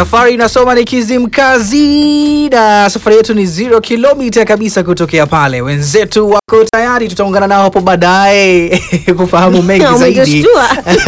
Safari inasoma ni Kizimkazi na safari yetu ni zero kilomita kabisa kutokea pale. Wenzetu wako tayari, tutaungana nao hapo baadaye kufahamu mengi zaidi. Umejishtua.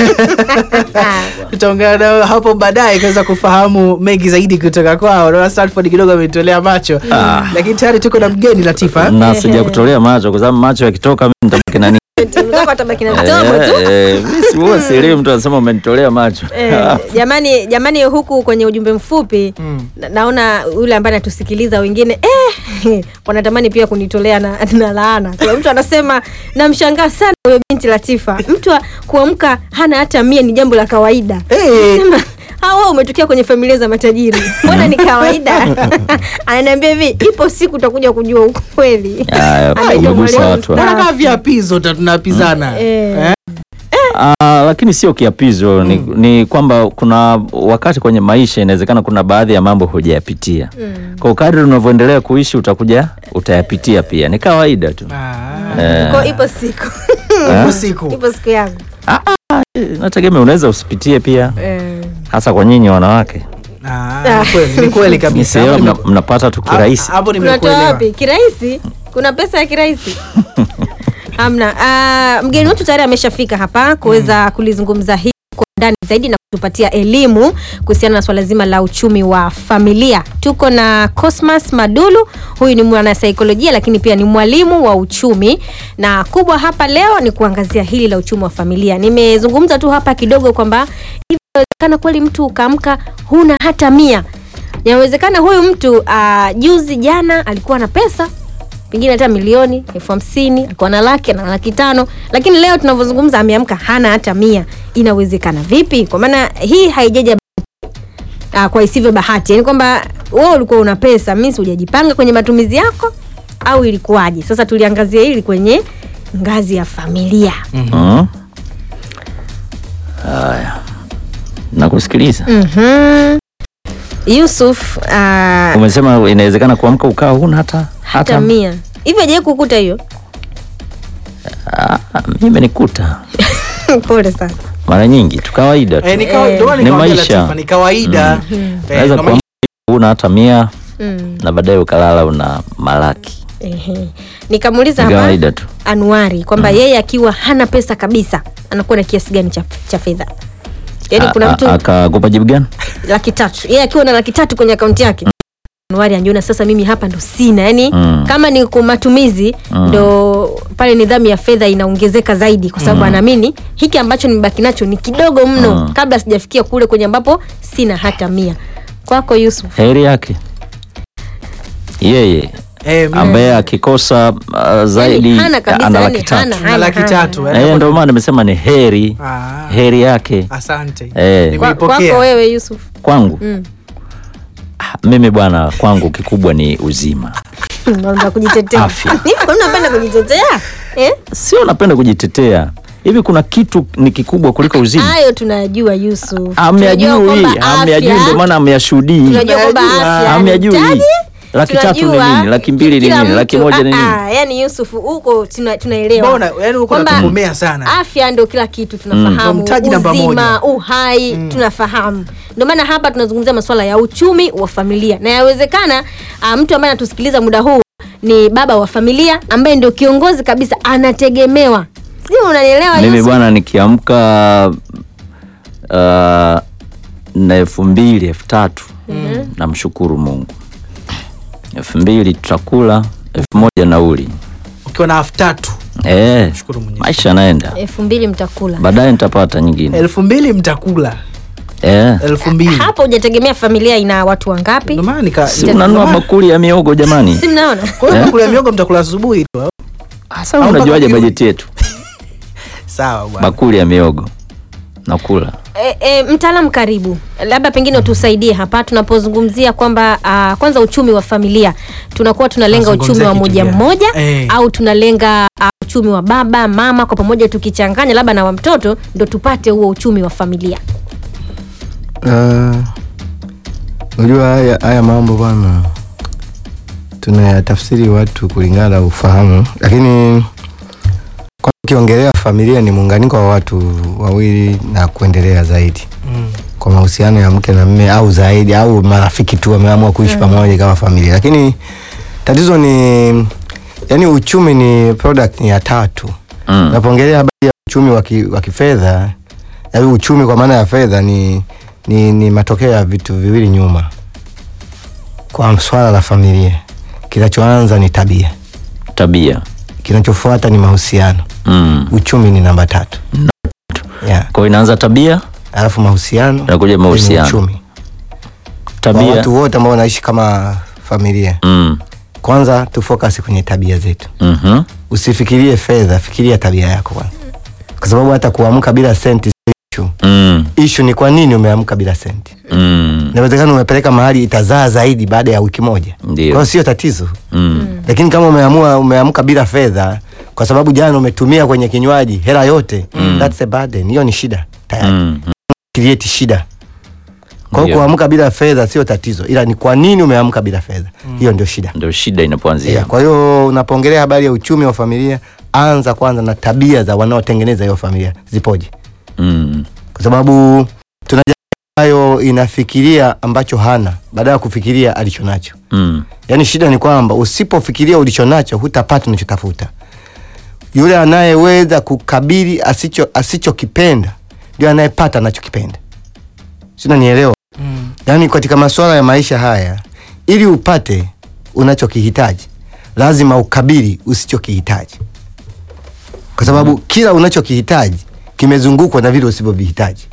Tutaungana nao hapo baadaye kuweza kufahamu mengi zaidi kutoka kwao. Naona Stanford kidogo ametolea macho, lakini tayari tuko na mgeni Latifa. na sija kutolea macho kwa sababu macho yakitoka mimi nitabaki na nini? Mtaka atabaki na mdomo tu. Eh, eh, mimi si huwa sielewi mtu anasema umenitolea macho. Eh, jamani jamani huku kwenye ujumbe mfupi na, naona yule ambaye anatusikiliza wengine eh, wanatamani pia kunitolea na, na laana kuna mtu anasema namshangaa sana huyo binti latifa mtu wa- kuamka hana hata mia ni jambo la kawaida Eh. Sema, hawa umetokea kwenye familia za matajiri mbona ni kawaida ananiambia hivi ipo siku utakuja kujua ukweli Haya, Anaitwa umegusa mwalimu watu. mstaafu. Naona kama viapizo ta- tunapizana. Eh. Eh? Ah, lakini sio kiapizo ni, ni kwamba kuna wakati kwenye maisha inawezekana kuna baadhi ya mambo hujayapitia. Kwa kadri unavyoendelea kuishi utakuja utayapitia pia. Ni kawaida tu. Ah, Eh, Kwa ipo siku ipo siku. ipo siku yangu nategemea unaweza usipitie pia eh. hasa kwa nyinyi wanawake. Ah, ni kweli, ni kweli Ni kabisa. sehemu Hapo mna, nime- mnapata tu kirahisi. Hapo kunatoa nimekuelewa. wapi kirahisi kuna pesa ya kirahisi hamna uh, mgeni wetu tayari ameshafika hapa kuweza kulizungumza hili kwa ndani zaidi na kutupatia elimu kuhusiana na swala zima la uchumi wa familia tuko na cosmas madulu huyu ni mwanasaikolojia lakini pia ni mwalimu wa uchumi na kubwa hapa leo ni kuangazia hili la uchumi wa familia nimezungumza tu hapa kidogo kwamba hivi inawezekana kweli mtu ukaamka huna hata mia inawezekana huyu mtu uh, juzi jana alikuwa na pesa pengine hata milioni elfu hamsini alikuwa na laki na laki tano lakini leo tunavyozungumza ameamka hana hata mia inawezekana vipi kwa maana hii haijaja uh, kwa isivyo bahati yani kwamba wewe ulikuwa una pesa misi hujajipanga kwenye matumizi yako au ilikuwaje sasa tuliangazia hili kwenye ngazi ya familia Mm. Haya. Nakusikiliza. mm-hmm. yusuf uh, Umesema inawezekana kuamka ukawa huna hata hata mia hivyo ajai kukuta hiyo Ah, mimi imenikuta pole sana mara nyingi tu kawaida tu. Eh, ni kawa- ndio maana Ni nikamwambia maisha. Latifa, ni kawaida. Eh, Unaweza kama- kuamka huna hata mia mm. na baadaye ukalala una malaki. Ehe. nikamuuliza Ni hapa kawaida tu. anuari kwamba yeye akiwa hana pesa kabisa anakuwa na kiasi gani cha, cha fedha yaani kuna A- mtu a- Akakupa jibu gani? laki tatu yeye akiwa na laki tatu kwenye akaunti yake anuari anjiona sasa mimi hapa ndo sina yaani Mm. kama ni kwa matumizi ndo pale nidhamu ya fedha inaongezeka zaidi kwa sababu anaamini hiki ambacho nimebaki nacho ni kidogo mno Mm. kabla sijafikia kule kwenye ambapo sina hata mia kwako yusuf Heri yake yeye Eh, mimi- ambaye akikosa uh, zaidi Yaani hana kabisa, ana yaani laki tatu. hana, na laki hana. tatu. Na yeye ndio maana nimesema ni heri Ah, heri yake Asante. Eh. Kwa- kwako Nimeipokea. wewe yusuf kwangu. Mm. Ah, Mimi bwana, kwangu kikubwa ni uzima. Unaanza kujitetea Afya. Hivi kwa nini unapenda kujitetea eh? Sio napenda kujitetea hivi, kuna kitu ni kikubwa kuliko uzima? hayo tunajua yusuf Tunajua Amyajui, kwamba amyajui, afya- ndio maana amyashuhudii. tunajua kwamba Tunajua. afya Amyajui. inahitaji, Laki tatu ni tunajua nini? Laki mbili ni kila nini? Laki mtu- moja ni ah, nini? ah, yani yusuf huko tuna- tunaelewa Mbona, yaani huko Kwamba unatugomea sana. afya ndo kila kitu Ndo tunafahamu mtaji namba uzima moja. uhai tunafahamu ndio maana hapa tunazungumzia masuala ya uchumi wa familia na yawezekana ah, mtu ambaye anatusikiliza muda huu ni baba wa familia ambaye ndio kiongozi kabisa anategemewa sijui unanielewa Mimi Yusuf? bwana nikiamka uh, na elfu mbili elfu tatu namshukuru Mungu. elfu mbili tutakula, elfu moja nauli. Ukiwa na elfu tatu Eh, shukuru Mwenyezi maisha yanaenda, elfu mbili mtakula baadaye nitapata nyingine. elfu mbili mtakula Eh, elfu mbili hapo hujategemea familia ina watu wangapi Ndio maana nika- si nika- unanunua ndio maana- bakuli ya miogo jamani? si mnaona Kwa hiyo Eh? bakuli ya miogo mtakula asubuhi tu. au? Sasa Au unajuaje bakuli- bajeti yetu? Sawa bwana. Bakuli ya miogo nakula. E, e, mtaalamu karibu, labda pengine utusaidie hapa tunapozungumzia kwamba uh, kwanza uchumi wa familia tunakuwa tunalenga Tunazungumzia uchumi wa kitu moja gani? mmoja Eh. au tunalenga uh, uchumi wa baba mama kwa pamoja tukichanganya labda na wa mtoto ndo tupate huo uchumi wa familia. Ah, Unajua haya, haya mambo bwana, tunayatafsiri watu kulingana na ufahamu, lakini kwa ukiongelea familia ni muunganiko wa watu wawili na kuendelea zaidi. Mm. kwa mahusiano ya mke na mme au zaidi au marafiki tu wameamua kuishi pamoja kama familia, lakini tatizo ni yani, uchumi ni product ya tatu. Mm. Napoongelea habari ya uchumi wa ki- wa kifedha, yaani uchumi kwa maana ya fedha ni, ni, ni matokeo ya vitu viwili nyuma. Kwa swala la familia, kinachoanza ni tabia, tabia kinachofuata ni mahusiano, mm. uchumi ni namba tatu yeah. kwa hiyo inaanza tabia Alafu mahusiano Inakuja then mahusiano. uchumi. Kwa tabia watu wote ambao wanaishi kama familia, mm. kwanza tu focus kwenye tabia zetu. mhm. Usifikirie fedha, fikiria tabia yako kwanza, kwa sababu hata kuamka bila senti sio issue. mm. Issue ni kwa nini umeamka bila senti. mm. Inawezekana umepeleka mahali itazaa zaidi baada ya wiki moja, kwa Ndio. hiyo sio tatizo. mm. Lakini kama umeamua umeamka bila fedha kwa sababu jana umetumia kwenye kinywaji hela yote, that's a burden. Hiyo ni shida tayari, mm. create shida. Kwa hiyo Ndio. kuamka bila fedha sio tatizo, ila ni kwa nini umeamka bila fedha, hiyo ndio shida. ndio shida inapoanzia Yeah, kwa hiyo unapoongelea habari ya uchumi wa familia, anza kwanza na tabia za wanaotengeneza hiyo familia zipoje, mm. kwa sababu tuna jamii ambayo inafikiria ambacho hana badala ya kufikiria alicho nacho. Mm. Yaani shida ni kwamba usipofikiria ulicho nacho hutapata unachotafuta. Yule anayeweza kukabili asicho asichokipenda ndio anayepata anachokipenda. Sina nielewa. Mm. Yaani katika masuala ya maisha haya, ili upate unachokihitaji lazima ukabili usichokihitaji, kwa sababu kila unachokihitaji kimezungukwa na vile usivyovihitaji.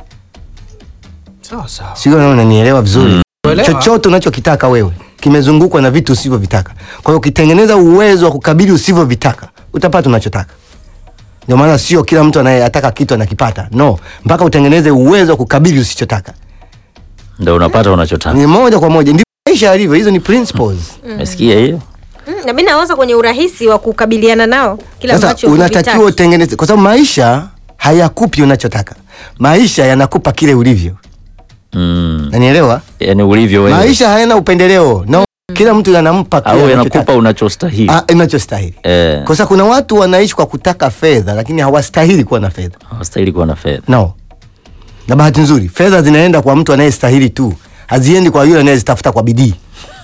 Sawa sawa. Sio kama unanielewa vizuri. Kuelewa. Chochote unachokitaka wewe kimezungukwa na vitu usivyovitaka. Kwa hiyo ukitengeneza uwezo wa kukabili usivyovitaka, utapata unachotaka. Ndio maana sio kila mtu anayetaka kitu anakipata. No, mpaka utengeneze uwezo wa kukabili usichotaka. ndio unapata unachotaka Ni moja kwa moja, ndivyo maisha yalivyo. Hizo ni principles. umesikia hiyo Mm, na mimi nawaza kwenye urahisi wa kukabiliana nao kila Sasa ambacho unatakiwa huvitaki. utengeneze, kwa sababu maisha hayakupi unachotaka. Maisha yanakupa kile ulivyo. mm. Nanielewa? yani ulivyo wewe Maisha hayana upendeleo. No, kila mtu anampa kile au anachotaka. yanakupa unachostahili Ah, inachostahili. eh, Kwa sababu kuna watu wanaishi kwa kutaka fedha lakini hawastahili kuwa na fedha. hawastahili kuwa na fedha No. Na bahati nzuri, fedha zinaenda kwa mtu anayestahili tu. Haziendi kwa yule anayezitafuta kwa bidii.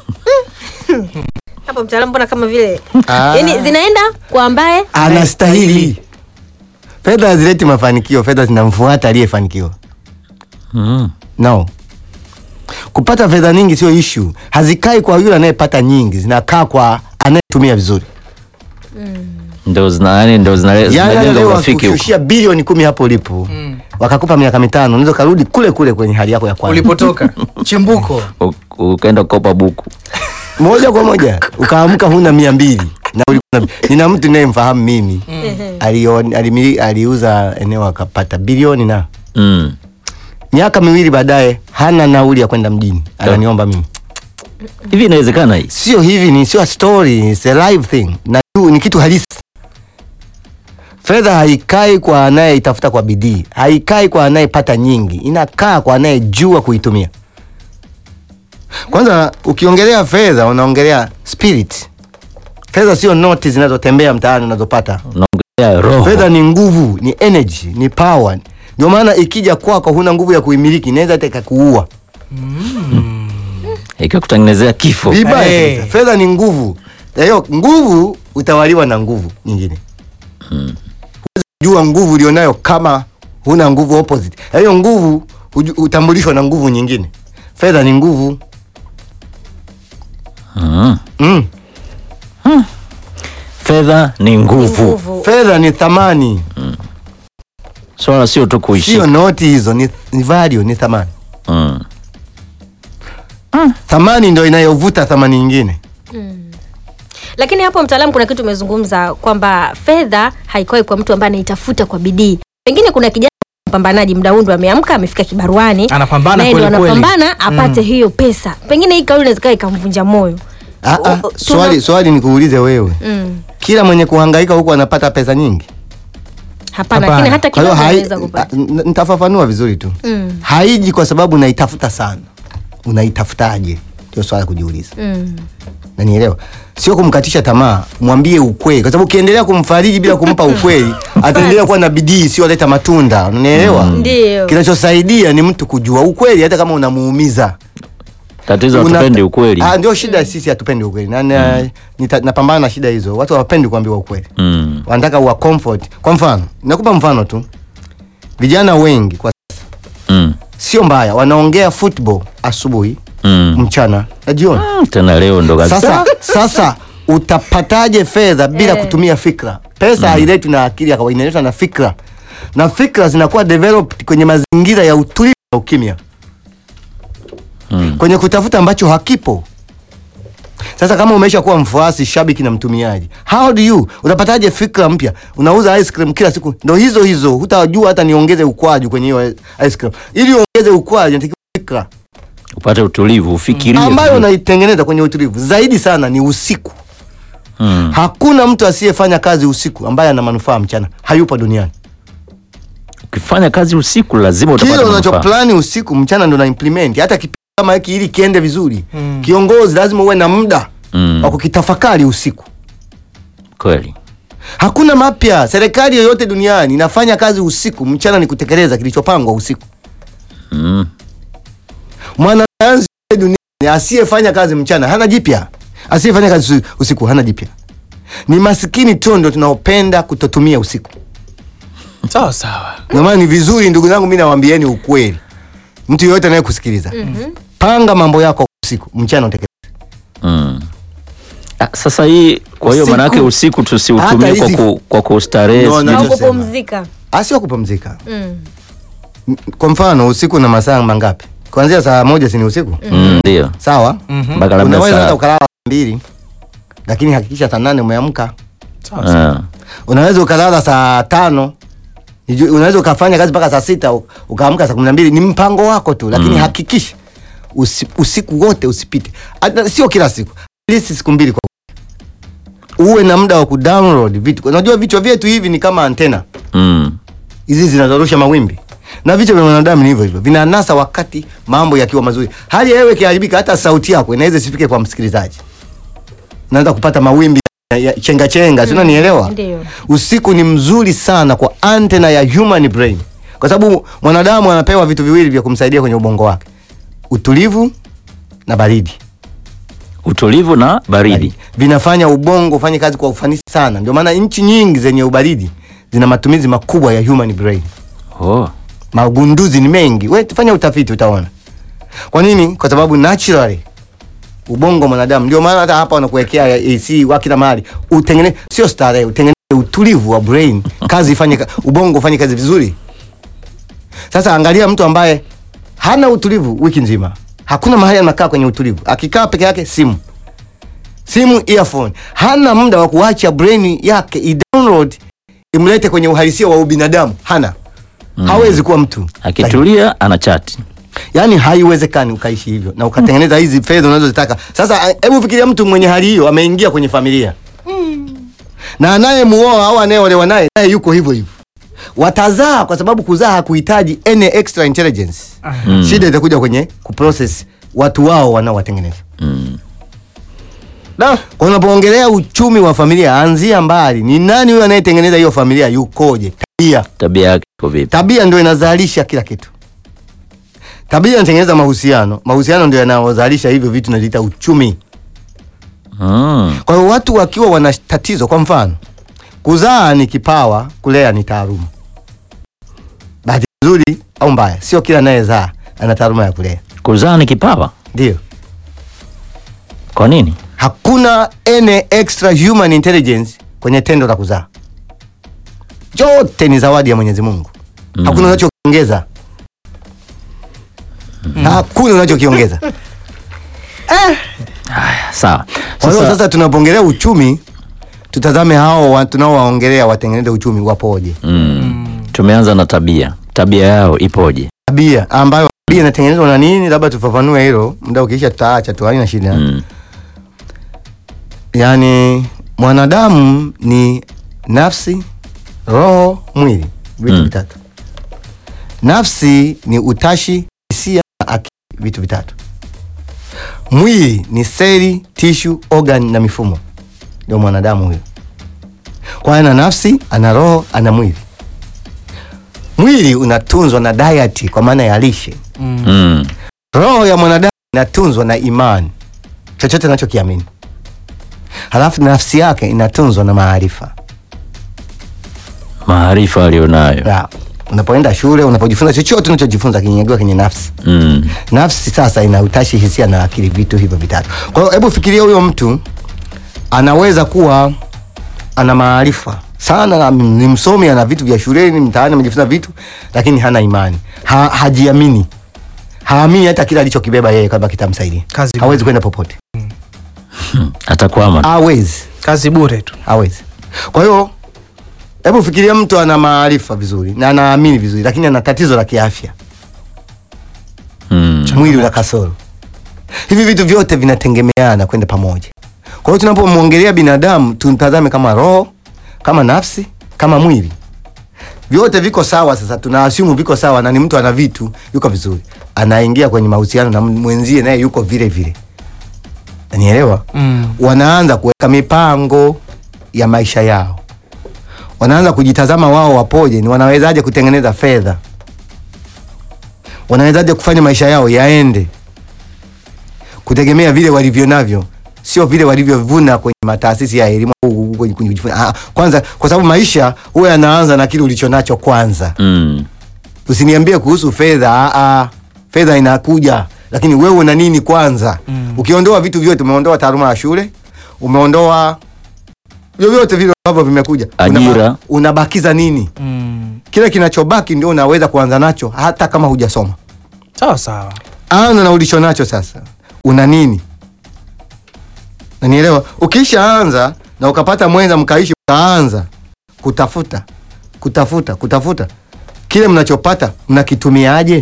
hapo mtaalamu mbona kama vile Ah. yani zinaenda kwa ambaye Anastahili. Fedha hazileti mafanikio, fedha zinamfuata aliyefanikiwa. mm. No. Kupata fedha nyingi sio issue. Hazikai kwa yule anayepata nyingi, zinakaa kwa anayetumia vizuri. ndio zina yani ndio zina- Yaani zinajenga leo urafiki huko wakushushia bilioni kumi hapo ulipo. Mm. Wakakupa miaka mitano, unaweza karudi kule kule kwenye hali yako ya kwanza. Ulipotoka chimbuko. U- ukaenda kukopa buku moja kwa moja ukaamka huna mia mbili na ulikuwa na, nina mtu ninayemfahamu mimi alio, alimili, aliuza eneo akapata bilioni na mm. miaka miwili baadaye hana nauli ya kwenda mjini ananiomba mimi hivi inawezekana hii sio hivi ni sio a story it's a live thing na tu- ni kitu halisi fedha haikai kwa anayeitafuta kwa bidii haikai kwa anayepata nyingi inakaa kwa anayejua kuitumia kwanza ukiongelea fedha unaongelea spirit fedha sio noti zinazotembea mtaani unazopata unaongelea roho fedha ni nguvu ni energy ni power ndio maana ikija kwako huna nguvu ya kuimiliki inaweza hata ikakuua ikakutengenezea kifo vibaya Hey. kabisa. fedha ni nguvu Na hiyo nguvu utawaliwa na nguvu nyingine huwezi kujua nguvu ulionayo kama huna nguvu opposite Na hiyo nguvu huju- hutambulishwa na nguvu nyingine fedha ni nguvu mm. mm. fedha ni nguvu nguvu fedha ni thamani swala sio tu kuishi sio noti hizo ni, ni value ni thamani mm. thamani ndo inayovuta thamani nyingine lakini hapo mtaalamu kuna kitu umezungumza kwamba fedha haikoi kwa mtu ambaye anaitafuta kwa bidii pengine kuna kijana mpambanaji muda huu ndo ameamka amefika kibaruani Anapambana naye ndo kweli kweli. anapambana apate hiyo pesa pengine hii kauli inaweza ikawa ikamvunja moyo Ah, ah, O- o- tuna- swali, swali nikuulize wewe mm. kila mwenye kuhangaika huku anapata pesa nyingi hapana Hapana. lakini hata Kwa hiyo kidogo hai- anaweza kupata ah, n- nitafafanua vizuri tu Mm. haiji kwa sababu unaitafuta sana unaitafutaje ndio swala la kujiuliza Mm. nanielewa sio kumkatisha tamaa mwambie ukweli kwa sababu ukiendelea kumfariji bila kumpa ukweli ataendelea kuwa na bidii siyoleta matunda unanielewa Ndio. kinachosaidia ni mtu kujua ukweli hata kama unamuumiza tatizo Una- hatupendi ukweli Ah, ndio shida sisi hatupendi ukweli na, na, nita- napambana na shida hizo watu hawapendi kuambiwa ukweli mm. wanataka uwa comfort kwa mfano nakupa mfano tu vijana wengi kwa Mm. sio mbaya wanaongea football asubuhi Mm. mchana na jioni Mm, tena leo ndo kabisa sasa sasa utapataje fedha bila Eh. kutumia fikra pesa hailetwi na akili ya kawaida inaletwa na fikra na fikra zinakuwa developed kwenye mazingira ya utulivu na ukimya Mm. kwenye kutafuta ambacho hakipo sasa kama umesha kuwa mfuasi shabiki na mtumiaji how do you utapataje fikra mpya unauza ice cream kila siku ndo hizo hizo hutajua hata niongeze ukwaju kwenye hiyo ice cream ili uongeze ukwaju inatakiwa fikra upate utulivu ufikirie ambayo vizuri. unaitengeneza kwenye utulivu zaidi sana ni usiku mm. hakuna mtu asiyefanya kazi usiku ambaye ana manufaa mchana hayupo duniani ukifanya kazi usiku lazima kile utapata manufaa. unachoplani usiku mchana ndo na implement hata kipindi kama hiki ili kiende vizuri kiongozi lazima uwe na muda Mm. wa kukitafakari usiku kweli hakuna mapya serikali yoyote duniani inafanya kazi usiku mchana ni kutekeleza kilichopangwa usiku mm. mwanasayansi yote duniani asiyefanya kazi mchana hana jipya asiyefanya kazi usi- usiku hana jipya ni masikini tu ndo tunaopenda kutotumia usiku sawa sawa ndio maana ni vizuri ndugu zangu mi nawambieni ukweli mtu yoyote anayekusikiliza panga mambo yako usiku mchana utekeleze Mm. Ah, sasa hii kwa hiyo Usiku. manake usiku tusiutumie Hata kwa, hizi- ku, kwa kustarehe No, sijui- no. au Nachosema. kupumzika asio kupumzika mm. kwa mfano usiku na masaa mangapi kuanzia saa moja sini usiku Mm, ndio sawa mpaka labda unaweza hata saa ukalala saa mbili lakini hakikisha saa nane umeamka sawa sawa Ah. unaweza ukalala saa tano Niju- unaweza ukafanya kazi mpaka saa sita u- ukaamka saa kumi na mbili ni mpango wako tu lakini Mm. hakikisha usi, usiku wote usipite hata sio kila siku at least siku mbili kwa wiki. uwe na muda wa kudownload vitu unajua vichwa vyetu hivi ni kama antena Mm. hizi zinazorusha mawimbi na vichwa vya mwanadamu ni hivyo hivyo vinanasa wakati mambo yakiwa mazuri hali ya hewa ikiharibika hata sauti yako inaweza isifike kwa msikilizaji naanza kupata mawimbi ya- ya chenga chenga mm. unanielewa Ndio. usiku ni mzuri sana kwa antena ya human brain kwa sababu mwanadamu anapewa vitu viwili vya kumsaidia kwenye ubongo wake utulivu na baridi utulivu na baridi vinafanya ubongo ufanye kazi kwa ufanisi sana ndio maana nchi nyingi zenye ubaridi zina matumizi makubwa ya human brain oh. magunduzi ni mengi we fanya utafiti utaona kwa nini kwa sababu naturally ubongo wa mwanadamu ndio maana hata hapa wanakuwekea AC wa kila mahali utengeneze sio starehe utengeneze utulivu wa brain kazi ifanye ka- ubongo ufanye kazi vizuri sasa angalia mtu ambaye hana utulivu wiki nzima hakuna mahali anakaa kwenye utulivu akikaa peke yake simu simu earphone hana muda wa kuacha brain yake i-download imlete kwenye uhalisia wa ubinadamu hana mm. hawezi kuwa mtu sahihi. akitulia ana chati yaani haiwezekani ukaishi hivyo na ukatengeneza hizi fedha unazozitaka sasa hebu fikiria mtu mwenye hali hiyo ameingia kwenye familia na anayemuoa au anayeolewa naye naye yuko hivyo hivyo watazaa kwa sababu kuzaa hakuhitaji any extra intelligence Mm. shida itakuja kwenye kuprocess watu wao wanaowatengeneza mm. Da, kwa unapoongelea uchumi wa familia anzia mbali ni nani huyo anayetengeneza hiyo familia yukoje tabia tabia yake iko vipi tabia ndio inazalisha kila kitu tabia inatengeneza mahusiano mahusiano ndio yanayozalisha hivyo vitu naviita uchumi mm. kwa hiyo watu wakiwa wana tatizo kwa mfano kuzaa ni kipawa kulea ni taaluma bahati nzuri au mbaya sio kila anayezaa ana taaluma ya kulea kuzaa ni kipawa ndio kwa nini hakuna any extra human intelligence kwenye tendo la kuzaa yote ni zawadi ya mwenyezi mungu Mm. hakuna unachokiongeza hakuna unachokiongeza sawa kwa hiyo sasa, sasa tunapoongelea uchumi tutazame hao wa- tunaowaongelea watengeneze uchumi wapoje mm. tumeanza na tabia tabia yao ipoje tabia ambayo tabia inatengenezwa na nini labda tufafanue hilo muda ukiisha tutaacha tu haina shida mm. yaani mwanadamu ni nafsi roho mwili vitu Mm. vitatu nafsi ni utashi hisia na akili vitu vitatu mwili ni seli tishu organ na mifumo ndio mwanadamu huyo kwa hiyo ana nafsi ana roho ana mwili mwili unatunzwa na diet kwa maana ya lishe Mm. roho ya mwanadamu inatunzwa na imani chochote anachokiamini halafu nafsi yake inatunzwa na maarifa Maarifa alionayo. Ya, unapoenda shule unapojifunza chochote unachojifunza kinyagiwa kwenye nafsi Mm. nafsi sasa ina utashi hisia na akili vitu hivyo vitatu kwa hiyo hebu fikiria huyo mtu anaweza kuwa ana maarifa sana na ni msomi ana vitu vya shuleni mtaani amejifunza vitu lakini hana imani ha, hajiamini haamini hata kile alichokibeba yeye kwamba kitamsaidia Kazi hawezi kwenda popote Atakwama. hawezi kazi bure tu hawezi kwa hiyo hebu fikiria mtu ana maarifa vizuri na anaamini vizuri lakini ana tatizo la kiafya Mm. mwili una kasoro hivi vitu vyote vinategemeana kwenda pamoja kwa hiyo tunapomwongelea binadamu tumtazame kama roho kama nafsi kama mwili vyote viko sawa sasa tunaasimu viko sawa na ni mtu ana vitu yuko vizuri anaingia kwenye mahusiano na mwenzie naye yuko vile vile nielewa mm. wanaanza kuweka mipango ya maisha yao wanaanza kujitazama wao wapoje ni wanawezaje kutengeneza fedha wanawezaje kufanya maisha yao yaende kutegemea vile walivyo navyo sio vile walivyovuna kwenye mataasisi ya elimu au kwenye kwenye kujifunza. Ah, kwanza kwa sababu maisha huwa yanaanza na kile ulichonacho kwanza Mm. usiniambie kuhusu fedha ah, ah. fedha inakuja lakini wewe una nini kwanza mm. ukiondoa vitu vyote umeondoa taaluma ya shule umeondoa vyovyote vile ambavyo vimekuja Ajira. Unaba- unabakiza nini Mm. kile kinachobaki ndio unaweza kuanza nacho hata kama hujasoma sawa sawa anza na ulicho nacho sasa una nini nanielewa ukishaanza na ukapata mwenza mkaishi mkaanza kutafuta kutafuta kutafuta kile mnachopata mnakitumiaje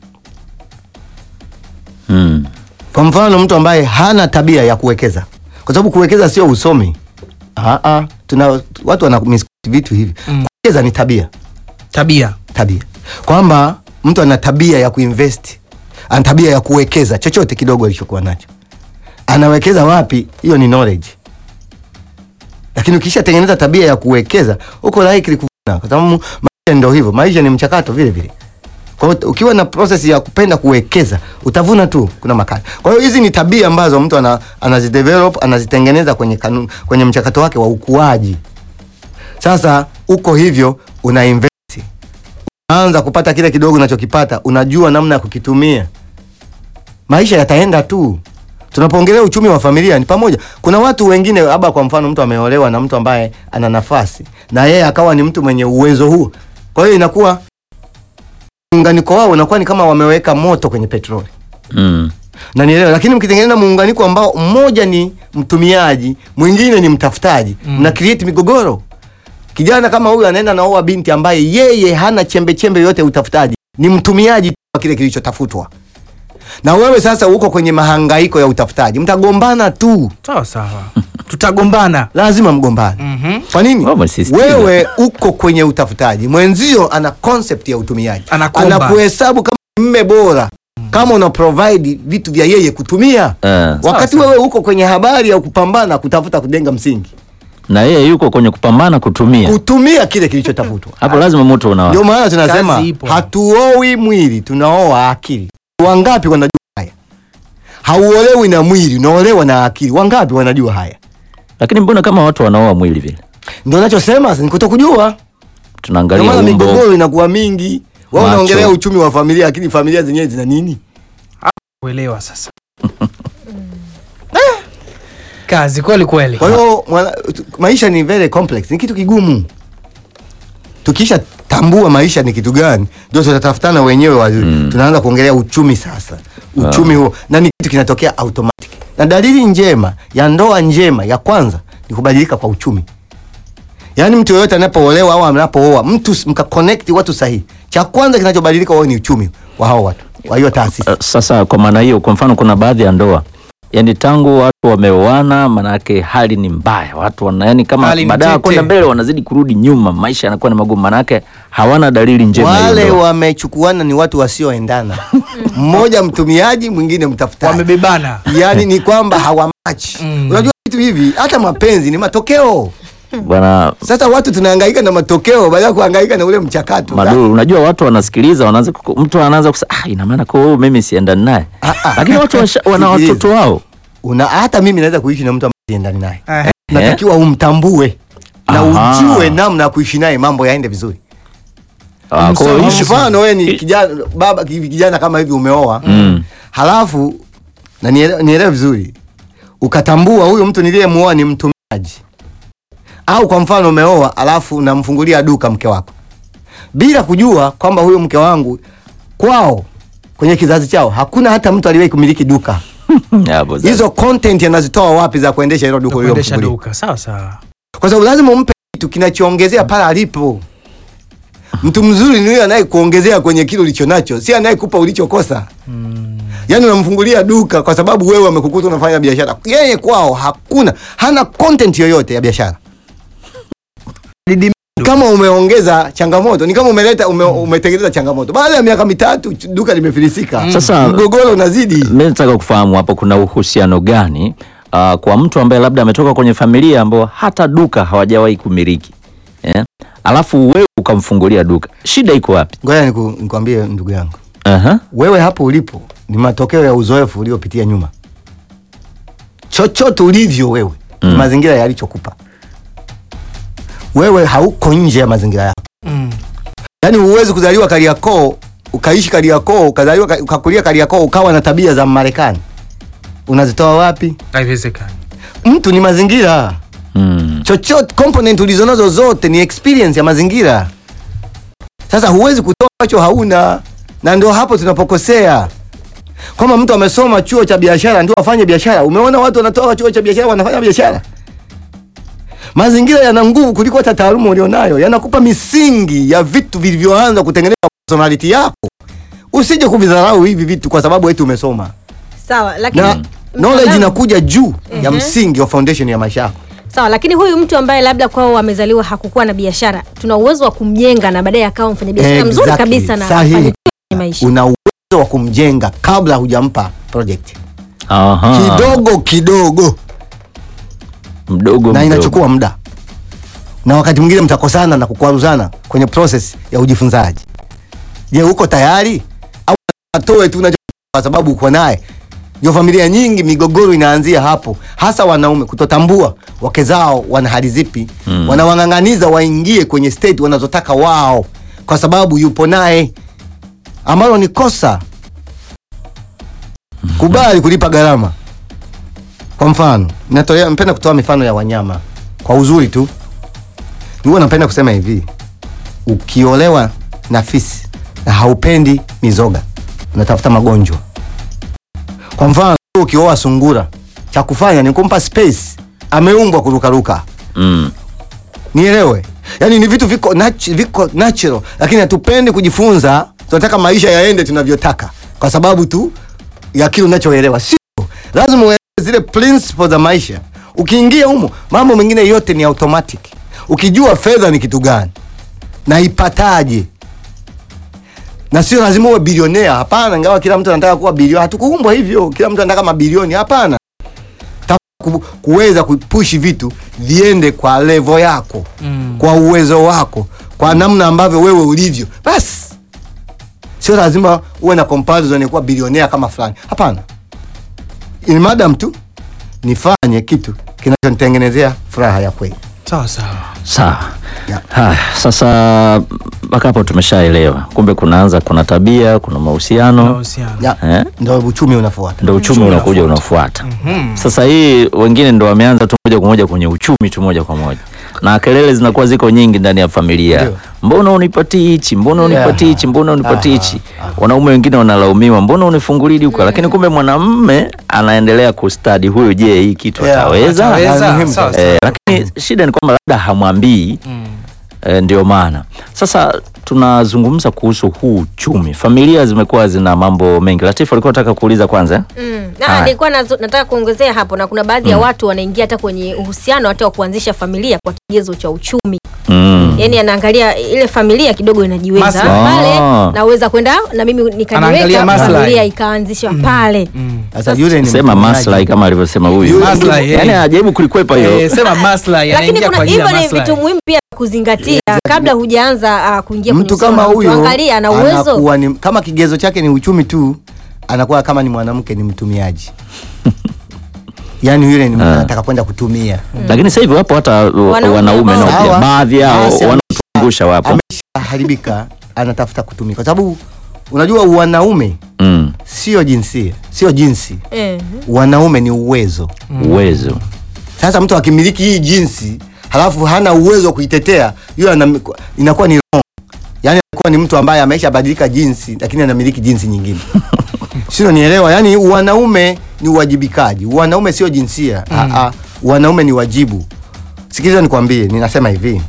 Mm. kwa mfano mtu ambaye hana tabia ya kuwekeza kwa sababu kuwekeza sio usomi Aa, tuna watu wana mis- vitu hivi Mm. kuwekeza ni tabia tabia tabia kwamba mtu ana tabia ya kuinvest ana tabia ya kuwekeza chochote kidogo alichokuwa nacho anawekeza wapi hiyo ni knowledge lakini ukishatengeneza tabia ya kuwekeza uko likely kuvuna kwa sababu maisha ndio hivyo maisha ni mchakato vile vile kwa hiyo ukiwa na process ya kupenda kuwekeza utavuna tu kuna makali kwa hiyo hizi ni tabia ambazo mtu ana, anazidevelop anazitengeneza kwenye kanuni, kwenye mchakato wake wa ukuaji sasa uko hivyo una invest unaanza kupata kile kidogo unachokipata unajua namna ya kukitumia maisha yataenda tu tunapoongelea uchumi wa familia ni pamoja kuna watu wengine labda kwa mfano mtu ameolewa na mtu ambaye ana nafasi na yeye akawa ni mtu mwenye uwezo huo kwa hiyo inakuwa muunganiko wao unakuwa ni kama wameweka moto kwenye petroli Mm. na nielewa lakini mkitengeneza muunganiko ambao mmoja ni mtumiaji mwingine ni mtafutaji Mm. mna create migogoro kijana kama huyu anaenda naoa binti ambaye yeye hana chembe chembe yote ya utafutaji ni mtumiaji tu wa kile kilichotafutwa na wewe sasa uko kwenye mahangaiko ya utafutaji mtagombana tu sawa sawa tutagombana lazima mgombane Mhm. kwa nini Wewe umesisitiza. wewe uko kwenye utafutaji mwenzio ana concept ya utumiaji Anakomba. anakuhesabu kama mme bora kama una provide vitu vya yeye kutumia Eh. wakati sawa. wewe uko kwenye habari ya kupambana kutafuta kujenga msingi Na yeye yuko kwenye kupambana kutumia. kutumia kile kilichotafutwa Hapo lazima moto unawa. ndio maana tunasema Kazi ipo. hatuoi mwili tunaoa akili wangapi wanajua haya hauolewi na mwili unaolewa na akili wangapi wanajua haya Lakini mbona kama watu wanaoa mwili vile? ndio nachosema ni kutokujua ndio Tunaangalia maana umbo. migogoro inakuwa mingi wao Macho. unaongelea uchumi wa familia lakini familia zenyewe zina nini kuelewa sasa Ah, kazi kweli kweli kwa hiyo mwana- tu- maisha ni very complex ni kitu kigumu tukisha tambua maisha ni kitu gani ndio tutatafutana wenyewe wazuri Mm. tunaanza kuongelea uchumi sasa uchumi huo na ni kitu kinatokea automatic na dalili njema ya ndoa njema ya kwanza ni kubadilika kwa uchumi yaani mtu yoyote anapoolewa au anapooa mtu s- mkaconnect watu sahihi cha kwanza kinachobadilika wao ni uchumi wa hao watu wa hiyo taasisi Uh, Sasa kwa maana hiyo, kwa mfano, kuna baadhi ya ndoa yani tangu watu wameoana, manake hali ni mbaya, watu wana yani kama Hali ni baada ya tete. kwenda mbele wanazidi kurudi nyuma, maisha yanakuwa ni magumu, manake hawana dalili njema ya wale ndoa. wamechukuana ni watu wasioendana mmoja mtumiaji mwingine mtafutaji wamebebana yaani ni kwamba hawamachi Mm. unajua vitu hivi hata mapenzi ni matokeo Bwana sasa watu tunahangaika na matokeo baada ya kuhangaika na ule mchakato Maduru, unajua watu wanasikiliza, wanaanza kuku- mtu anaanza kusema ah, ina maana kwa hiyo mimi siendani naye, Ah, ah. lakini watu washa- wana Sikiliza. watoto wao una hata mimi naweza kuishi na mtu ambaye siendani naye Eh. natakiwa umtambue na Aha. ujue namna ya kuishi naye mambo yaende vizuri Ah, kwa hiyo Msomi. issue- mfano wewe ni i- kijana baba hivi kijana kama hivi umeoa Mm. halafu na niele- nielewe vizuri ukatambua huyu mtu niliyemuoa ni mtumiaji au kwa mfano umeoa alafu unamfungulia duka mke wako bila kujua kwamba huyu mke wangu kwao kwenye kizazi chao hakuna hata mtu aliwahi kumiliki duka Hapo sasa. hizo content anazitoa wapi za kuendesha hilo duka kuendesha ulilomfungulia duka sawa sawa kwa sababu lazima umpe kitu kinachoongezea pale alipo mtu mzuri ni yule anayekuongezea kwenye kile ulicho nacho si anayekupa ulichokosa yaani unamfungulia duka kwa sababu wewe amekukuta unafanya biashara yeye kwao hakuna hana content yoyote ya biashara Didi- kama umeongeza changamoto ni kama umeleta ume, umetengeneza changamoto baada ya miaka mitatu ch- duka limefilisika Sasa- mgogoro unazidi Mimi nataka kufahamu hapo kuna uhusiano gani uh, kwa mtu ambaye labda ametoka kwenye familia ambayo hata duka hawajawahi kumiliki eh? Alafu wewe ukamfungulia duka, shida iko wapi? ngoja niku, nikwambie ndugu yangu Aha. wewe hapo ulipo ni matokeo ya uzoefu uliopitia nyuma chochote ulivyo wewe mm. Mm. mazingira yalichokupa wewe hauko nje ya mazingira yako Mm. yaani huwezi kuzaliwa kariakoo ukaishi kariakoo ukazaliwa ka- ukakulia kariakoo ukawa na tabia za marekani unazitoa wapi haiwezekani mtu ni mazingira Mm. chochote component ulizonazo zote ni experience ya mazingira sasa huwezi kutoa ambacho hauna na ndio hapo tunapokosea kwamba mtu amesoma chuo cha biashara ndio afanye biashara umeona watu wanatoka chuo cha biashara wanafanya biashara mazingira yana nguvu kuliko hata taaluma ulionayo yanakupa misingi ya vitu vilivyoanza kutengeneza personality yako usije kuvidharau hivi vitu kwa sababu eti umesoma sawa lakini na knowledge mtaalamu- inakuja juu ya Mhm. msingi wa foundation ya maisha yako sawa lakini huyu mtu ambaye labda kwao amezaliwa hakukuwa na biashara tuna uwezo wa kumjenga na baadaye akawa mfanya biashara mzuri Exactly. kabisa na Sahihi. afanikiwe kwenye maisha una uwezo wa kumjenga kabla hujampa project Aha. kidogo kidogo mdogo na mdogo. inachukua muda na wakati mwingine mtakosana na kukwaruzana kwenye process ya ujifunzaji je uko tayari au atoe tu unacho kwa sababu uko naye ndio familia nyingi migogoro inaanzia hapo hasa wanaume kutotambua wake zao wana hali zipi Mm. wanawang'ang'aniza waingie kwenye state wanazotaka wao kwa sababu yupo naye ambalo ni kosa kubali kulipa gharama kwa mfano natolea mpenda kutoa mifano ya wanyama kwa uzuri tu huwa napenda kusema hivi ukiolewa na fisi na haupendi mizoga unatafuta magonjwa kwa mfano ukioa sungura cha kufanya ni kumpa space ameumbwa kurukaruka Mm. nielewe yaani ni vitu viko, nat viko natural lakini hatupendi kujifunza tunataka maisha yaende tunavyotaka kwa sababu tu ya kile unachoelewa sio lazima uelewe zile principles za maisha ukiingia humo mambo mengine yote ni automatic ukijua fedha ni kitu gani na ipataje na sio lazima uwe bilionea hapana ingawa kila mtu anataka kuwa bilionea hatukuumbwa hivyo kila mtu anataka mabilioni hapana ku, kuweza kupushi vitu viende kwa levo yako Mm. kwa uwezo wako kwa namna ambavyo wewe ulivyo basi sio lazima uwe na comparison ya kuwa bilionea kama fulani hapana in madam tu nifanye kitu kinachonitengenezea furaha ya kweli sawa sawa Sawa. Yeah. Haya, sasa mpaka hapo tumeshaelewa, kumbe kunaanza, kuna tabia, kuna mahusiano mahusiano ya, eh? ndo uchumi unafuata ndo uchumi Uchumi unakuja unafuata. unafuata. Mhm. Sasa hii wengine ndo wameanza tu moja kwa moja kwenye uchumi tu moja kwa moja, na kelele zinakuwa ziko nyingi ndani ya familia. Ndio. Mbona unipatii hichi? Mbona unipatii hichi? Mbona unipatii Aha, hichi? Wanaume wengine wanalaumiwa, mbona unifungulii duka? Lakini kumbe mwanamume anaendelea kustadi huyu, je, hii kitu Yeah, ataweza? ataweza. muhimu Sawa, sana. Eh, lakini shida ni kwamba labda hamwambii Mm. E, ndio maana sasa tunazungumza kuhusu huu uchumi. Familia zimekuwa zina mambo mengi. Latifu alikuwa nataka kuuliza kwanza eh? Mm. Haya. Ah, nilikuwa nazo- nataka kuongezea hapo na kuna baadhi ya watu wanaingia hata kwenye uhusiano hata wa kuanzisha familia kwa kigezo cha uchumi mm. yaani anaangalia ile familia kidogo inajiweza Maslahi. pale Ah. naweza kwenda na mimi Anaangalia nikajiweka maslahi. familia ikaanzishwa pale Sasa yule ni Sema mtumiaji. maslahi kama alivyosema huyu, Maslahi, yani eh. ajaribu kulikwepa hiyo Eh, sema maslahi lakini anaingia kuna kwa ajili ya hivyo ni maslahi. vitu muhimu pia kuzingatia kabla hujaanza uh, kuingia kwenye mtu uhusiano kama na mtu. huyo angalia ana uwezo anakuwa ni, kama kigezo chake ni uchumi tu anakuwa kama ni mwanamke ni mtumiaji yaani yule ni anataka kwenda kutumia lakini sasa hivi wapo hata Wanaume wanaume nao ambao- pia baadhi yao Basi, wanaotungusha wapo ameshaharibika anatafuta kutumia kwa sababu unajua wanaume mm. sio jinsia sio jinsi eh. wanaume ni uwezo uwezo sasa mtu akimiliki hii jinsi halafu hana uwezo wa kuitetea hiyo ana- inakuwa ni wrong yaani anakuwa ni mtu ambaye ameshabadilika jinsi lakini anamiliki jinsi nyingine sio nielewa yaani wanaume ni uwajibikaji wanaume sio jinsia mm. Aa, wanaume ni wajibu sikiliza nikwambie ninasema hivi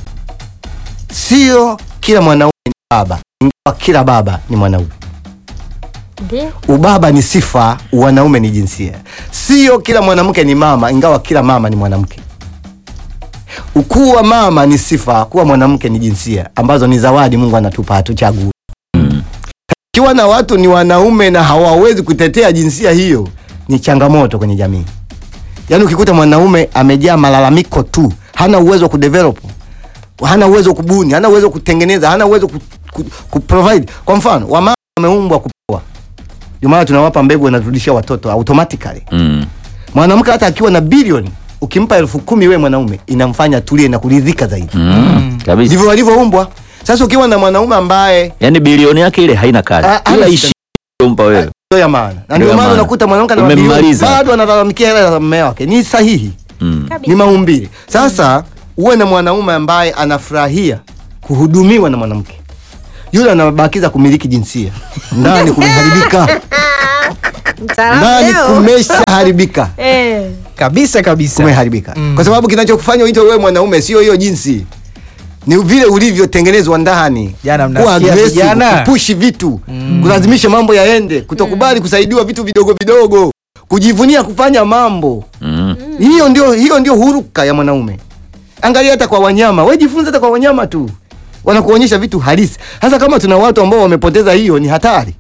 sio kila mwanaume ni baba ingawa kila baba ni mwanaume Ndio. ubaba ni sifa wanaume ni jinsia sio kila mwanamke ni mama ingawa kila mama ni mwanamke ukuwa mama ni sifa kuwa mwanamke ni jinsia ambazo ni zawadi mungu anatupa hatuchagui ikiwa na watu ni wanaume na hawawezi kutetea jinsia hiyo ni changamoto kwenye jamii yaani ukikuta mwanaume amejaa malalamiko tu hana uwezo wa kudevelop hana uwezo wa kubuni hana uwezo wa kutengeneza hana uwezo wa ku, ku, kuprovide kwa mfano wamama wameumbwa kupoa ndio maana tunawapa mbegu wanaturudishia watoto automatically mm. mwanamke hata akiwa na bilioni ukimpa elfu kumi we mwanaume inamfanya tulie na kuridhika zaidi Mm. kabisa ndivyo walivyoumbwa sasa ukiwa na mwanaume ambaye yani bilioni yake ile haina kazi Ah, ila hana ishi umpa wewe sio ya maana na Ndio ndio ya maana maana. unakuta mwanamke ana mabilioni Umemmaliza. bado analalamikia hela za mume wake ni sahihi mm. Kabisa. ni maumbile sasa uwe na mwanaume ambaye anafurahia kuhudumiwa na mwanamke yule anabakiza kumiliki jinsia ndani kumeharibika Mtaalamu ndani leo. kumeshaharibika Eh. kabisa kabisa kumeharibika Mm. kwa sababu kinachokufanya uitwe wewe mwanaume sio hiyo jinsi ni vile ulivyotengenezwa ndani Jana kuwa mnasikia aggressive, vijana? kupushi vitu kulazimisha mambo yaende kutokubali kusaidiwa vitu vidogo vidogo kujivunia kufanya mambo Mm. hiyo ndio hiyo ndio huruka ya mwanaume angalia hata kwa wanyama we jifunze hata kwa wanyama tu wanakuonyesha vitu halisi hasa kama tuna watu ambao wamepoteza hiyo ni hatari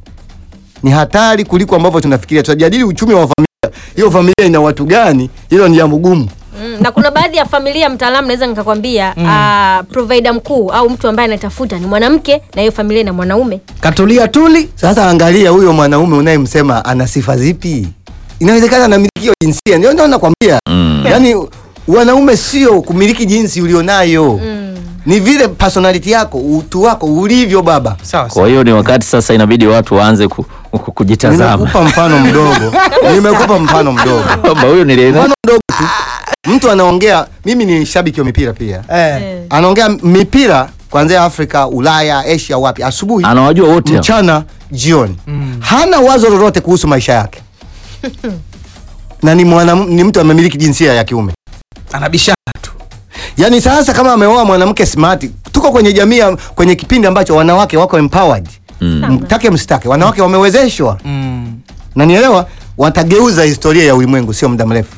ni hatari kuliko ambavyo tunafikiria tutajadili uchumi wa familia hiyo familia ina watu gani hilo ni jambo gumu Mm, na kuna baadhi ya familia mtaalamu naweza nikakwambia mm. provider mkuu au mtu ambaye anatafuta ni mwanamke na hiyo familia na mwanaume katulia tuli sasa angalia huyo mwanaume unayemsema ana sifa zipi inawezekana anamiliki hiyo jinsia ndio ndio nakwambia Mm. yaani wanaume sio kumiliki jinsi ulionayo mm. ni vile personality yako utu wako ulivyo baba sawa kwa hiyo ni wakati sasa inabidi watu waanze ku, ku, kujitazama nimekupa mfano mdogo nimekupa mfano mdogo kwamba huyu nilienda mfano mdogo tu mtu anaongea mimi ni shabiki wa mipira pia eh. Eh. anaongea mipira kuanzia afrika ulaya asia wapi asubuhi anawajua wote hao. mchana jioni hana wazo lolote kuhusu maisha yake na ni, mwana, ni mtu amemiliki jinsia ya kiume anabishana tu yaani sasa kama ameoa mwanamke smart tuko kwenye jamii ya- kwenye kipindi ambacho wanawake wako empowered Mm. mtake msitake wanawake wamewezeshwa mm. na nielewa watageuza historia ya ulimwengu sio muda mrefu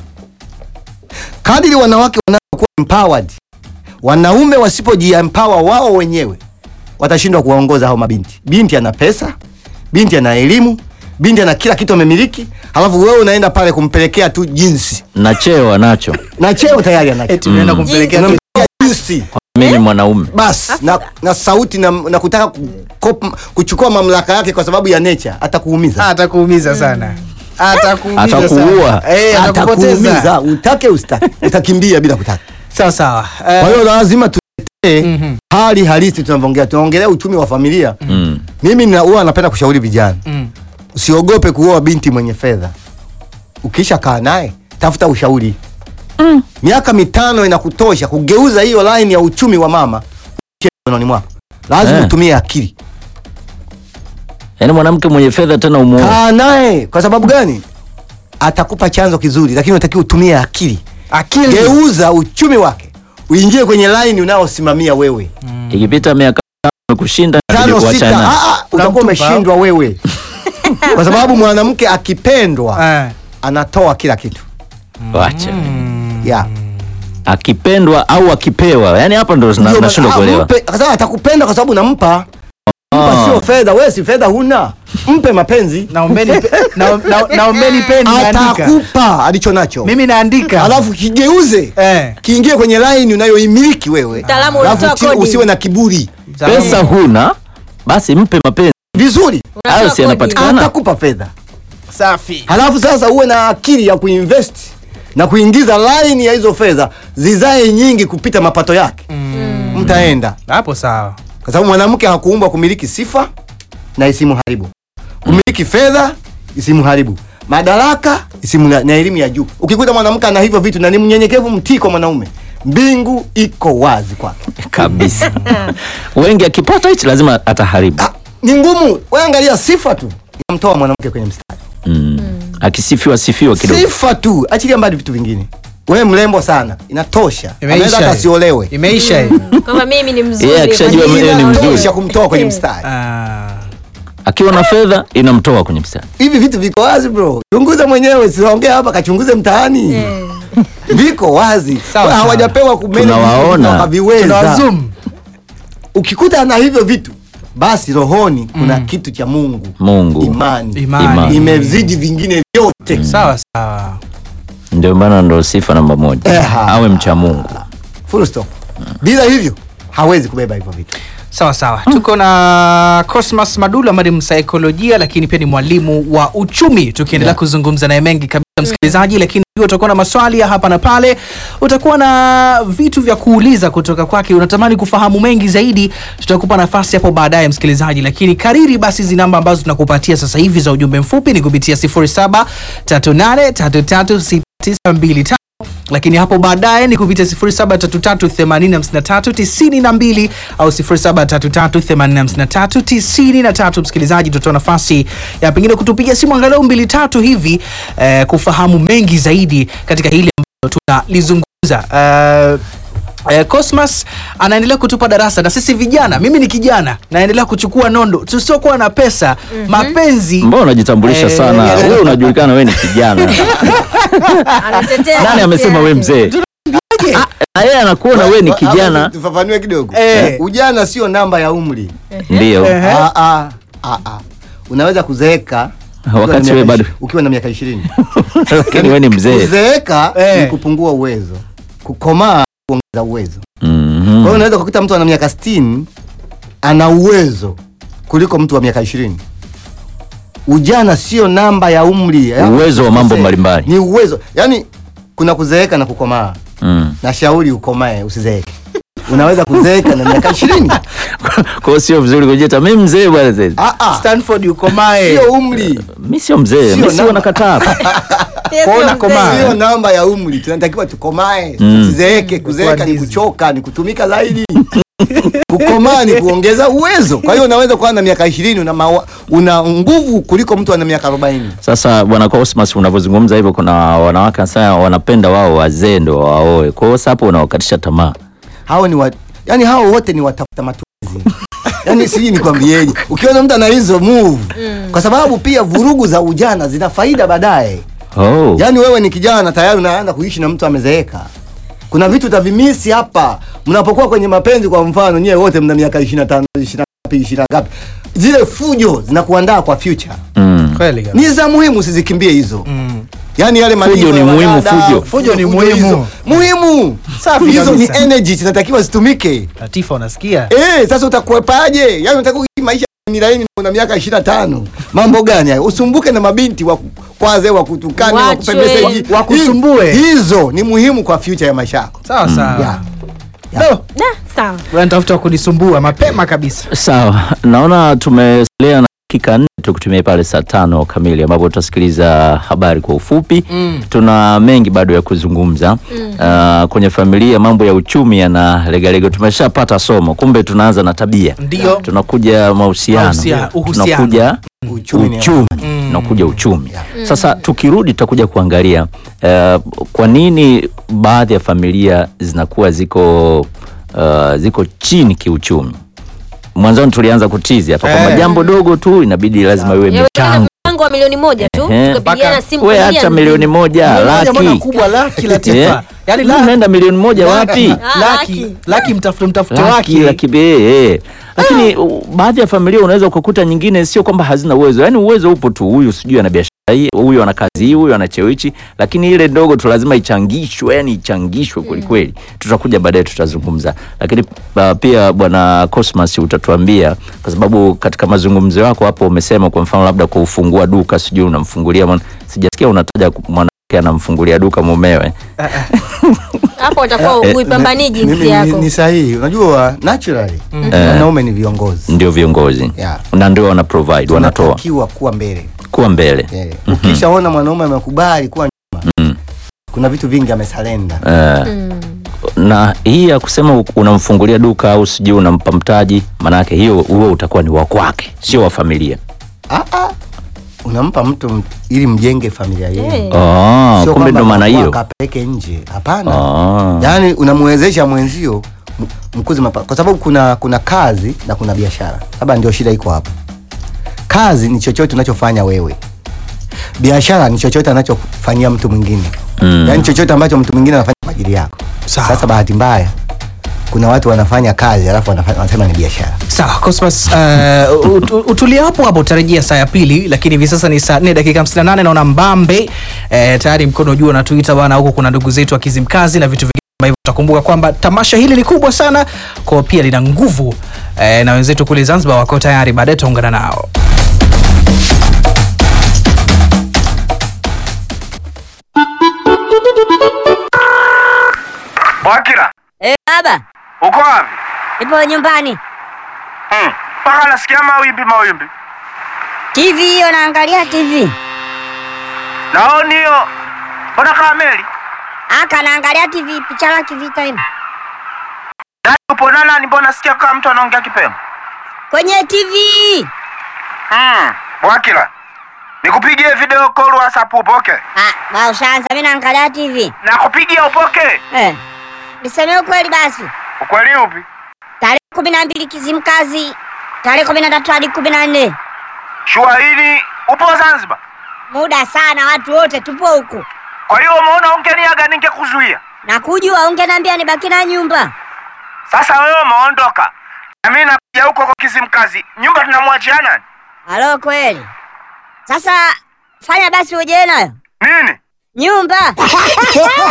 kadiri wanawake wanavyokuwa empowered wanaume wasipojiempower wao wenyewe watashindwa kuwaongoza hao mabinti binti ana pesa binti ana elimu binti ana kila kitu amemiliki halafu wewe unaenda pale kumpelekea tu jinsi na cheo anacho na cheo tayari anacho eti unaenda kumpelekea tu- Unampelekea jinsi mimi mwanaume bas na, na sauti na, na kutaka kukop- kuchukua mamlaka yake kwa sababu ya nature atakuumiza atakuumiza sana atakuumiza Atakuua. sana. eh, atakupoteza atakuumiza utake ustake utakimbia bila kutaka sawa sawa Eh, kwa hiyo lazima tutetee mhm, hali halisi tunavyoongea tunaongelea uchumi wa familia mm. mimi na- huwa napenda kushauri vijana mm. usiogope kuoa binti mwenye fedha ukisha kaa naye tafuta ushauri miaka mitano inakutosha kugeuza hiyo line ya uchumi wa mama uweke mikononi mwako lazima Eh. utumie akili yaani mwanamke mwenye fedha tena umuoe kaa naye kwa sababu gani atakupa chanzo kizuri lakini unatakiwa utumie akili akili geuza uchumi wake uingie kwenye line unaosimamia wewe ikipita miaka tano kushinda tano inabidi sita kuachana. ah, ah, utakuwa Unamtupa. umeshindwa wewe kwa sababu mwanamke akipendwa Eh. anatoa kila kitu Wacha. yeah. akipendwa au akipewa yani hapa ndo Ndio na- maana- nashindwa ah, kuelewa mpe- kwa sababu atakupenda kwa sababu unampa mpa Ah. sio fedha wewe si fedha huna mpe mapenzi naombeni pe- na- na- naombeni peni naandika atakupa alicho nacho mimi naandika alafu kigeuze eh. kiingie kwenye line unayoimiliki wewe Mtaalamu alafu unatoa chi- kodi. usiwe na kiburi pesa huna basi mpe mapenzi vizuri Unatoa hayo si kodi. yanapatikana atakupa fedha safi halafu sasa uwe na akili ya kuinvest na kuingiza line ya hizo fedha zizae nyingi kupita mapato yake mtaenda hapo sawa kwa sababu mwanamke hakuumbwa kumiliki sifa na isimuharibu kumiliki fedha isimuharibu madaraka isimu na elimu ya juu ukikuta mwanamke ana hivyo vitu na ni mnyenyekevu mtii kwa mwanaume mbingu iko wazi kwake kabisa wengi akipata hichi lazima ataharibu Ah, ni ngumu wewe angalia sifa tu inamtoa mwanamke kwenye mstari mm. akisifiwa sifiwa kidogo sifa tu achilia mbali vitu vingine wewe mrembo sana inatosha Imeisha anaweza hata hiyo. asiolewe imeisha hii kwamba mimi ni mzuri Yeye akishajua kwa nini yeye ni naolewa? mzuri. inatosha kumtoa kwenye mstari Ah. akiwa na fedha inamtoa kwenye mstari hivi vitu viko wazi bro chunguza mwenyewe siongea hapa kachunguze mtaani Eh. viko wazi Sawa, Wa- sawa. hawajapewa kumanage Tunawaona. vitu wakaviweza tunawazoom ukikuta ana hivyo vitu basi rohoni kuna kitu cha mungu mungu imani, Imani. Imani. imezidi vingine vyote sawa sawa ndio maana ndo sifa namba moja Eha. awe mcha mungu full stop bila hivyo hawezi kubeba hivyo vitu sawa sawa tuko na cosmas madula ambaye ni msaikolojia lakini pia ni mwalimu wa uchumi tukiendelea Yeah. kuzungumza naye mengi kabisa msikilizaji lakini pia utakuwa na maswali ya hapa na pale utakuwa na vitu vya kuuliza kutoka kwake unatamani kufahamu mengi zaidi tutakupa nafasi hapo baadaye msikilizaji lakini kariri basi hizi namba ambazo tunakupatia sasa hivi za ujumbe mfupi ni kupitia 0738336925 lakini hapo baadaye ni kupitia 0733805392 au 0733805393 msikilizaji tutatoa nafasi ya pengine kutupigia simu angalau mbili tatu hivi eh, kufahamu mengi zaidi katika hili ambalo tunalizungumza eh, Eh, Cosmas anaendelea kutupa darasa na sisi vijana, mimi ni kijana naendelea kuchukua nondo tusiokuwa na pesa mapenzi mbona unajitambulisha Eh, sana yeah. wewe unajulikana wewe ni kijana Anatetea nani haki amesema wewe yake. mzee Ah, na yeye anakuona wewe ni Hapa kijana tufafanue kidogo Eh. ujana sio namba ya umri ndio Ehe. Ah, ah, ah, ah. unaweza kuzeeka ukiwa Wakati na wewe miaka bado- ishi- ukiwa na miaka ishirini lakini wewe ni mzee kuzeeka Eh. ni kupungua uwezo kukomaa kuongeza uwezo Mhm. kwa hiyo unaweza kukuta mtu ana miaka 60 ana uwezo kuliko mtu wa miaka ishirini ujana sio namba ya umri ya- Uwezo wa mambo Ni mbalimbali. ni uwezo yaani kuna kuzeeka na kukomaa Mm. na shauri ukomae usizeeke unaweza kuzeeka na miaka ishirini kwa hiyo sio vizuri kujita mi mzee bwana sasa Ah, ah. Stanford ukomae sio umri mi sio mzee Sio mi sio namba. nakataa Yes, Kuona mzee. komaa. sio namba ya umri tunatakiwa tukomae Mm. tusizeeke kuzeeka ni Kuwa kuchoka ni kutumika zaidi kukomaa ni kuongeza uwezo kwa hiyo unaweza kuwa na miaka ishirini una, mawa- una nguvu kuliko mtu ana miaka arobaini sasa bwana Cosmas unavyozungumza hivyo kuna wanawake sana wanapenda wao wazee ndo waoe kwa hiyo sasa hapo unawakatisha tamaa hao ni wa, yani hao wote ni watafuta matumizi yani sijui nikwambieje ukiona mtu ana hizo move kwa sababu pia vurugu za ujana zina faida baadaye oh. yaani wewe ni kijana tayari unaanza kuishi na mtu amezeeka kuna vitu utavimisi hapa mnapokuwa kwenye mapenzi kwa mfano nyewe wote mna miaka 25 20 ngapi 20 ngapi zile fujo zinakuandaa kwa future mm. kweli kabisa. ni za muhimu usizikimbie hizo Mm. yaani yale Fujo maneno ni ya muhimu, wadada, fujo. Fujo ni muhimu. hizo. muhimu Safi hizo ni kabisa. energy zinatakiwa zitumike Latifa unasikia Eh, sasa utakwepaje? Yaani unataka kuishi maisha ni laini una miaka 25. Mambo gani hayo? Usumbuke na mabinti wa kwaze wa kutukane wa Wachwe. kupembeza Wa- wakusumbue. Hizo ni muhimu kwa future ya maisha yako. sawa sawa Yeah. Do, Da, sawa unatafuta kunisumbua mapema kabisa sawa naona tumesalia na dakika nne tukutumia pale saa tano kamili ambapo tutasikiliza habari kwa ufupi Mm. tuna mengi bado ya kuzungumza Ah, kwenye familia mambo ya uchumi yana legalega tumeshapata somo kumbe tunaanza na tabia Ndio. tunakuja mahusiano Mahusia- uhusiano. tunakuja Uchumi ni- uchumi tunakuja uchumi sasa tukirudi tutakuja kuangalia eh, kwa nini baadhi ya familia zinakuwa ziko uh, ziko chini kiuchumi mwanzoni tulianza kutizi hapa kwamba Eh. jambo dogo tu inabidi lazima iwe Yawezekana michango mchango wa milioni moja tu Ehe. tukapigiana Mpaka- simu we familia hata nzima. milioni moja Moja mbona laki kubwa laki Latifa. Eh? Yaani Mimi la- naenda milioni moja wapi Ah, laki laki. laki mtafute mtafute laki wake laki be eh. lakini uh, baadhi ya familia unaweza ukakuta nyingine sio kwamba hazina uwezo yaani uwezo upo tu huyu sijui ana biashara hii huyu ana kazi hii huyu ana cheo hichi lakini ile ndogo tu lazima ichangishwe yani ichangishwe kwelikweli tutakuja baadaye tutazungumza lakini uh, pia bwana Cosmas utatuambia kwa sababu katika mazungumzo yako hapo umesema kwa mfano labda kufungua duka sijui unamfungulia mwana- sijasikia unataja mwanamke anamfungulia duka mumewe hapo utakuwa Eh, uipambanii ni- jinsi ni- yako Ni sahihi. Unajua naturally wanaume ni viongozi. ndio viongozi Yeah. na ndio wana provide wanatoa Tunatakiwa kuwa mbele. kuwa mbele Eh, Ukishaona mwanaume amekubali kuwa nyuma, kuna vitu vingi amesalenda. Eh, na hii ya kusema u- unamfungulia duka au sijui unampa mtaji maanake hiyo huo utakuwa ni wa kwake sio wa familia Ah, ah. Unampa mtu m- ili mjenge familia yenu. Eh. oh, Sio kumbe kwamba ndo maana anakuwa hiyo akapeleke nje. Hapana. oh. Yaani unamwezesha mwenzio m- mkuze mapato, kwa sababu kuna kuna kazi na kuna biashara. Labda ndio shida iko hapo. Kazi ni chochote unachofanya wewe, biashara ni chochote anachofanyia mtu mwingine Mm. yaani chochote ambacho mtu mwingine anafanya kwa ajili yako. Sawa. Sasa bahati mbaya kuna watu wanafanya kazi alafu wanafanya- wanasema ni biashara. sawa Cosmas uh, ut- utulie hapo hapo utarejea saa ya pili lakini hivi sasa ni saa 4 dakika 58 naona mbambe eh, tayari mkono juu anatuita bana huko kuna ndugu zetu wa kizimkazi na vitu vingine kama hivyo utakumbuka kwamba tamasha hili ni kubwa sana kwa pia lina nguvu eh, na wenzetu kule zanzibar wako tayari baadaye tutaungana nao Wakila, Eh, baba, uko wapi? nipo nyumbani. Hmm, Mpaka nasikia mawimbi mawimbi. TV hiyo naangalia TV. Naoni hiyo. Mbona kama meli? Aka naangalia TV picha la kivita hivi. Nani upo na nani? Mbona nasikia kama mtu anaongea kipemo? Kwenye TV. Hmm, Wakila. Nikupigie video call WhatsApp upoke. Ah, ba ushaanza mimi naangalia TV. Nakupigia upoke. Eh. Niseme ukweli basi. Ukweli upi? Tarehe kumi na mbili Kizimkazi. Tarehe kumi na tatu hadi kumi na nne. Shua hili upo Zanzibar. Muda sana watu wote tupo huku. Kwa hiyo umeona ungeniaga ningekuzuia. Na kujua ungeniambia nibaki na nyumba. Sasa wewe umeondoka. Na mimi nakuja huko kwa Kizimkazi. Nyumba tunamwachia nani? Halo kweli. Sasa fanya basi uje nayo. Nini? Nyumba.